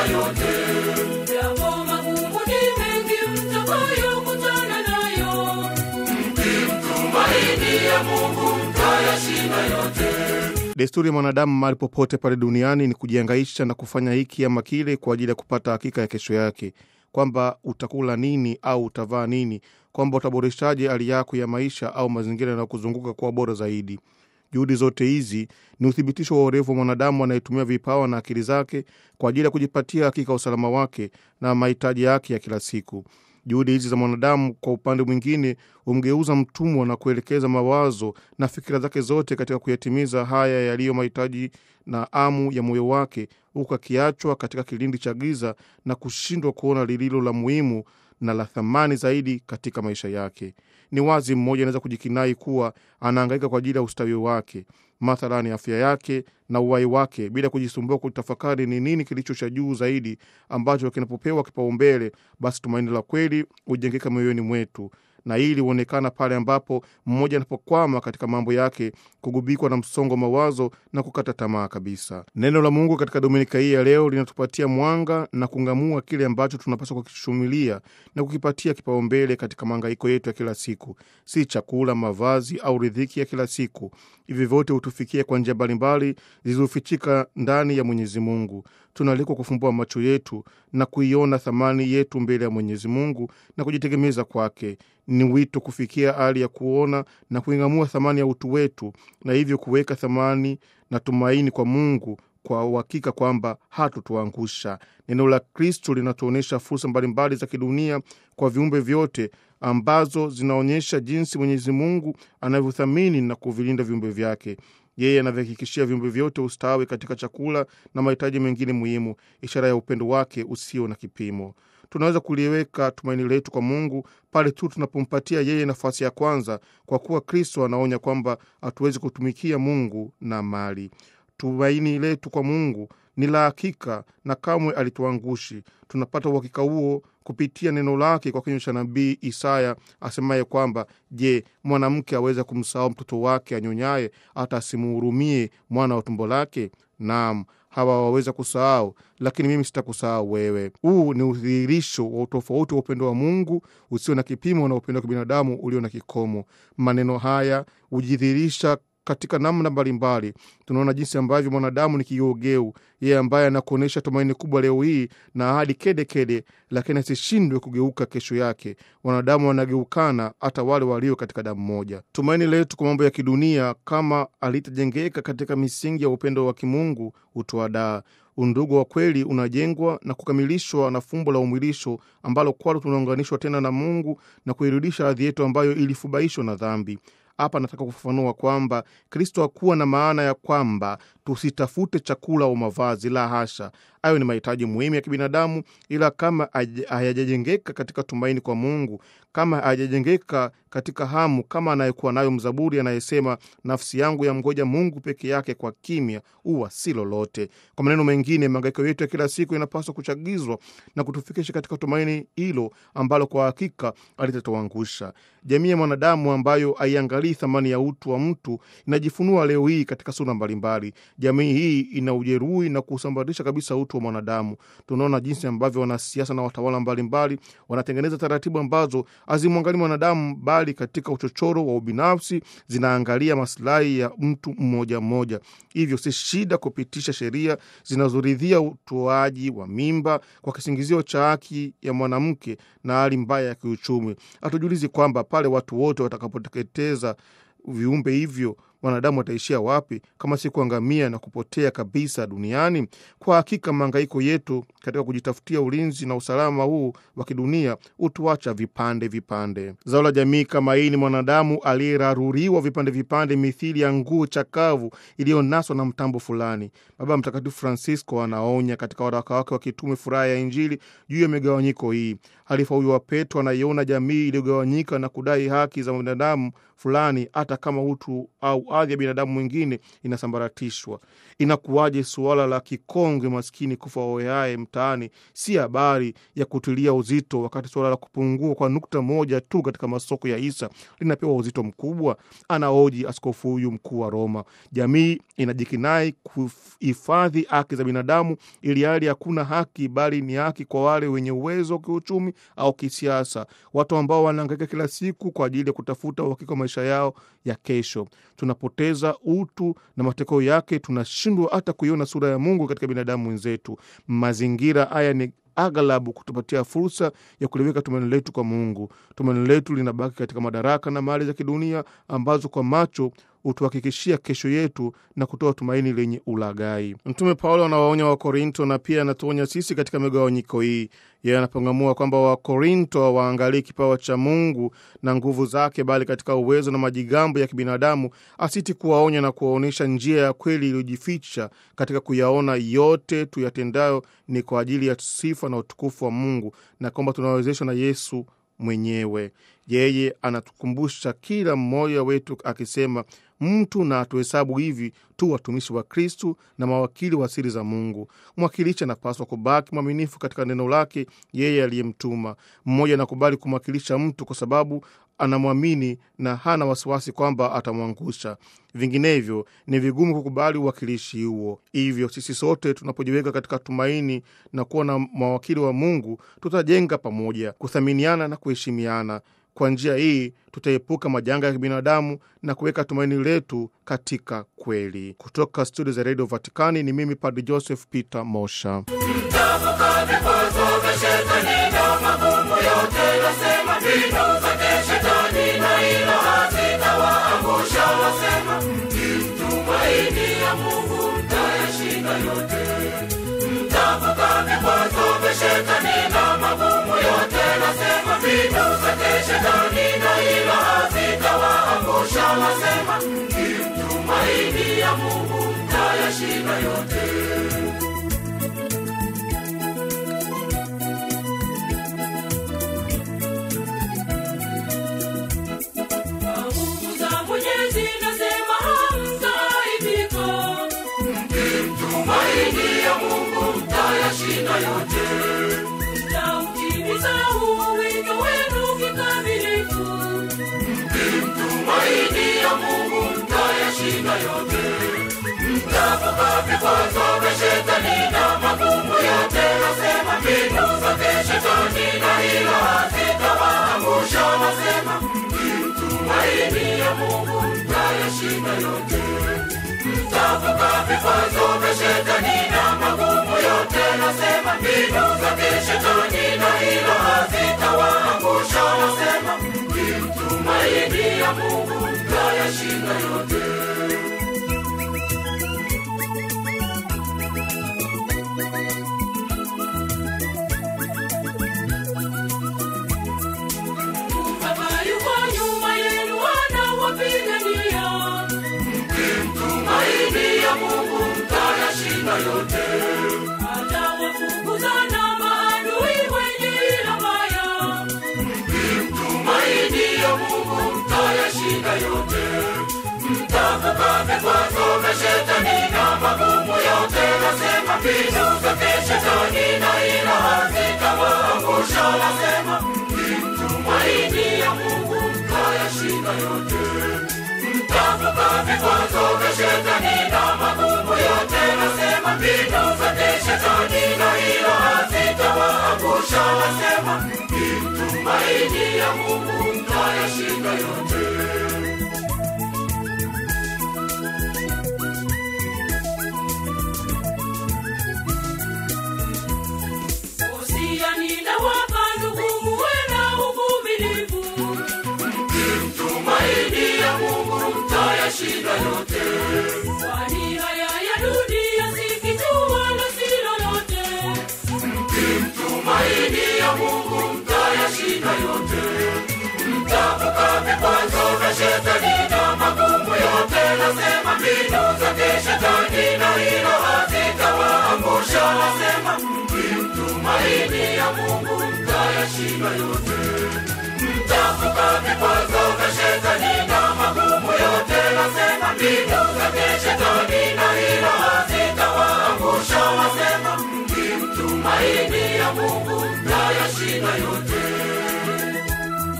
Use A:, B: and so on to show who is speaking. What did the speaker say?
A: yote.
B: Yapo magumu ni mengi mtakayokutana nayo.
A: Tumaini ya Mungu mtayashinda yote.
C: Desturi ya mwanadamu mahali popote pale duniani ni kujiangaisha na kufanya hiki ama kile kwa ajili ya kupata hakika ya kesho yake, kwamba utakula nini au utavaa nini, kwamba utaboreshaje hali yako ya maisha au mazingira yanayokuzunguka kuwa bora zaidi. Juhudi zote hizi ni uthibitisho wa urefu wa mwanadamu anayetumia vipawa na akili zake kwa ajili ya kujipatia hakika usalama wake na mahitaji yake ya kila siku. Juhudi hizi za mwanadamu kwa upande mwingine humgeuza mtumwa na kuelekeza mawazo na fikira zake zote katika kuyatimiza haya yaliyo mahitaji na amu ya moyo wake, huku akiachwa katika kilindi cha giza na kushindwa kuona lililo la muhimu na la thamani zaidi katika maisha yake. Ni wazi mmoja anaweza kujikinai kuwa anahangaika kwa ajili ya ustawi wake, mathalani afya yake na uhai wake, bila kujisumbua kutafakari ni nini kilicho cha juu zaidi ambacho kinapopewa kipaumbele, basi tumaini la kweli hujengeka mioyoni mwetu na hili huonekana pale ambapo mmoja anapokwama katika mambo yake, kugubikwa na msongo wa mawazo na kukata tamaa kabisa. Neno la Mungu katika dominika hii ya leo linatupatia mwanga na kung'amua kile ambacho tunapaswa kukishumilia na kukipatia kipaumbele katika mahangaiko yetu ya kila siku, si chakula, mavazi au ridhiki ya kila siku. Hivi vyote hutufikia kwa njia mbalimbali zilizofichika ndani ya Mwenyezi Mungu. Tunaalikwa kufumbua macho yetu na kuiona thamani yetu mbele ya Mwenyezi Mungu na kujitegemeza kwake. Ni wito kufikia hali ya kuona na kuing'amua thamani ya utu wetu, na hivyo kuweka thamani na tumaini kwa Mungu kwa uhakika kwamba hatutuangusha. Neno la Kristo linatuonyesha fursa mbalimbali za kidunia kwa viumbe vyote ambazo zinaonyesha jinsi Mwenyezi Mungu anavyothamini na kuvilinda viumbe vyake. Yeye anavyohakikishia viumbe vyote ustawi katika chakula na mahitaji mengine muhimu, ishara ya upendo wake usio na kipimo. Tunaweza kuliweka tumaini letu kwa Mungu pale tu tunapompatia yeye nafasi ya kwanza, kwa kuwa Kristo anaonya kwamba hatuwezi kutumikia Mungu na mali. Tumaini letu kwa Mungu ni la hakika na kamwe alituangushi. Tunapata uhakika huo kupitia neno lake kwa kinywa cha nabii Isaya asemaye kwamba, je, mwanamke aweza kumsahau mtoto wake anyonyaye, hata asimuhurumie mwana wa tumbo lake? Naam, hawa waweza kusahau, lakini mimi sitakusahau wewe. Huu ni udhihirisho wa utofauti wa upendo wa Mungu usio na kipimo na upendo wa kibinadamu ulio na kikomo. Maneno haya hujidhihirisha katika namna mbalimbali. Tunaona jinsi ambavyo mwanadamu ni kigeugeu, yeye ambaye anakuonyesha tumaini kubwa leo hii na ahadi kede kede, lakini asishindwe kugeuka kesho yake. Wanadamu wanageukana, hata wale walio katika damu moja. Tumaini letu kwa mambo ya kidunia, kama alitajengeka katika misingi ya upendo wa kimungu, hutuadaa Undugu wa kweli unajengwa na kukamilishwa na fumbo la umwilisho ambalo kwalo tunaunganishwa tena na Mungu na kuirudisha hadhi yetu ambayo ilifubaishwa na dhambi. Hapa nataka kufafanua kwamba Kristo hakuwa na maana ya kwamba tusitafute chakula au mavazi. La hasha, hayo ni mahitaji muhimu ya kibinadamu, ila kama hayajajengeka katika tumaini kwa Mungu, kama hayajajengeka katika hamu kama anayekuwa nayo mzaburi anayesema, nafsi yangu ya mgoja Mungu peke yake, kwa kimya huwa si lolote. Kwa maneno mengine, mahangaiko yetu ya kila siku inapaswa kuchagizwa na kutufikisha katika tumaini hilo ambalo kwa hakika alitatuangusha. Jamii ya mwanadamu ambayo haiangalii thamani ya utu wa mtu inajifunua leo hii katika sura mbalimbali. Jamii hii ina ujeruhi na kusambaratisha kabisa utu wa mwanadamu. Tunaona jinsi ambavyo wanasiasa na watawala mbalimbali wanatengeneza taratibu ambazo hazimwangalii mwanadamu, bali katika uchochoro wa ubinafsi zinaangalia masilahi ya mtu mmoja mmoja. Hivyo si shida kupitisha sheria zinazoridhia utoaji wa mimba kwa kisingizio cha haki ya mwanamke na hali mbaya ya kiuchumi. Hatujiulizi kwamba pale watu wote watakapoteketeza viumbe hivyo wanadamu wataishia wapi kama si kuangamia na kupotea kabisa duniani? Kwa hakika mahangaiko yetu katika kujitafutia ulinzi na usalama huu wa kidunia hutuacha vipande vipande. Zao la jamii kama hii ni mwanadamu aliyeraruriwa vipande vipande, mithili ya nguo chakavu iliyonaswa na mtambo fulani. Baba Mtakatifu Francisco anaonya katika waraka wake wa kitume Furaha ya Injili juu ya migawanyiko hii. Halifa huyo wa Petro anaiona jamii iliyogawanyika na kudai haki za binadamu fulani, hata kama utu au hadhi ya binadamu mwingine inasambaratishwa. Inakuwaje suala la kikongwe maskini kufa oyaye mtaani si habari ya kutilia uzito, wakati suala la kupungua kwa nukta moja tu katika masoko ya hisa linapewa uzito mkubwa? Anaoji askofu huyu mkuu wa Roma. Jamii inajikinai kuhifadhi haki za binadamu, ili hali hakuna haki, bali ni haki kwa wale wenye uwezo wa kiuchumi au kisiasa, watu ambao wanahangaika kila siku kwa ajili ya kutafuta uhakika wa maisha yao ya kesho. Tunapoteza utu na matokeo yake tunashindwa hata kuiona sura ya Mungu katika binadamu wenzetu. Mazingira haya ni aghalabu kutupatia fursa ya kuliweka tumaini letu kwa Mungu. Tumaini letu linabaki katika madaraka na mali za kidunia ambazo kwa macho hutuhakikishia kesho yetu na kutoa tumaini lenye ulaghai. Mtume Paulo anawaonya Wakorinto na pia anatuonya sisi katika migawanyiko hii. Yeye anapangamua kwamba Wakorinto hawaangalii kipawa cha Mungu na nguvu zake, bali katika uwezo na majigambo ya kibinadamu, asiti kuwaonya na kuwaonyesha njia ya kweli iliyojificha katika kuyaona yote tuyatendayo ni kwa ajili ya sifa na utukufu wa Mungu, na kwamba tunawezeshwa na Yesu mwenyewe. Yeye anatukumbusha kila mmoja wetu akisema, mtu na atuhesabu hivi tu watumishi wa Kristu na mawakili wa siri za Mungu. Mwakilishi anapaswa kubaki mwaminifu katika neno lake yeye aliyemtuma. Mmoja anakubali kumwakilisha mtu kwa sababu anamwamini na hana wasiwasi kwamba atamwangusha. Vinginevyo ni vigumu kukubali uwakilishi huo. Hivyo sisi sote tunapojiweka katika tumaini na kuwa na mawakili wa Mungu, tutajenga pamoja, kuthaminiana na kuheshimiana. Kwa njia hii tutaepuka majanga ya kibinadamu na kuweka tumaini letu katika kweli. Kutoka studio za redio Vatikani ni mimi Padre Joseph Peter Mosha.
A: Mtavuka vikwazo vya shetani na magumu yote, nasema mbinu zake shetani na ila hazitawaangusha. Nasema mkimtumaini ya Mungu mtayashinda yote. Mtavuka vikwazo vya shetani na magumu yote, nasema mbinu zake shetani na ila hazitawaangusha. Nasema mkimtumaini ya Mungu mtayashinda yote.
B: Kwa nguvu za Mwenyezi nasema hamtaaibika.
A: Tumaini ya Mungu mtayashinda yote.
B: Mtautimiza huu wito wenu kikamilifu.
A: Tumaini ya Mungu mtayashinda yote. Mtavuka vikwazo vya shetani na magumu yote. Nasema mbinu zake shetani na hila hazitawaangusha. Nasema tumaini ya Mungu mtayashinda yote. Mtavuka vikwazo vya shetani na magumu yote. Nasema mbinu zake shetani na hila hazitawaangusha. Nasema tumaini ya Mungu mtayashinda yote.
B: Baba yuko nyuma yenu anawapigania.
A: Tumaini ya Mungu mtayashinda yote.
B: Atawafukuza na maadui wenye ila mbaya.
A: Tumaini ya Mungu mtayashinda yote. Mtavuka vikwazo vya shetani na magumu yote. Nasema mbinu zake shetani na ila hazitawaangusha. Nasema tumaini ya Mungu mtayashinda yote. Mtavuka vikwazo vya shetani na magumu yote. Nasema mbinu zake shetani na ila hazitawaangusha. Nasema tumaini ya Mungu mtayashinda yote.
B: Usiani na wapa ndugu muwe na uvumilivu.
A: Tumaini ya Mungu mtayashinda yote.
B: Kwani haya ya dunia si kitu wala si lolote.
A: Tumaini ya Mungu mtayashinda yote. Mtavuka vikwazo vya shetani na magumu yote. Nasema mbinu zake shetani na hila hazitawaangusha. Nasema tumaini ya Mungu mtayashinda yote. Mtavuka vikwazo vya shetani na magumu yote. Nasema mbinu Mungu mtayashinda yote.